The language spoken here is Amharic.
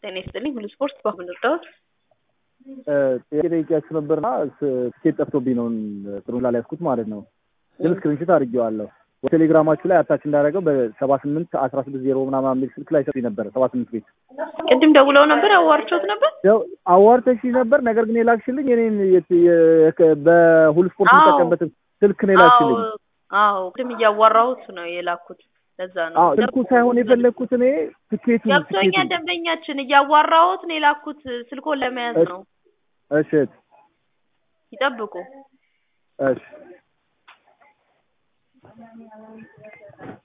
ጤና ይስጥልኝ ሁሉ ስፖርት በአሁኑ እርዳዎት ጥያቄ ጠይቄያችሁ ነበርና ትኬት ጠፍቶብኝ ነው ጥሩ ላልያዝኩት ማለት ነው። ግን ስክሪንሽት አድርጌዋለሁ። በቴሌግራማችሁ ላይ አታች እንዳደረገው በሰባ ስምንት አስራ ስድስት ዜሮ ምናምን የሚል ስልክ ላይ ሰጡኝ ነበረ ሰባ ስምንት ቤት ቅድም ደውለው ነበር አዋርቾት ነበር ያው አዋርተሽ ነበር። ነገር ግን የላክሽልኝ የኔን በሁሉ ስፖርት የምጠቀምበትን ስልክ ነው የላክሽልኝ። አዎ ቅድም እያዋራሁት ነው የላኩት። ለዛ ነው አዎ ስልኩ ሳይሆን የፈለግኩት እኔ ትኬቱ ገብቶኛ ደንበኛችን እያዋራሁት ነው የላኩት። ስልኮን ለመያዝ ነው። እሺ ይጠብቁ። እሺ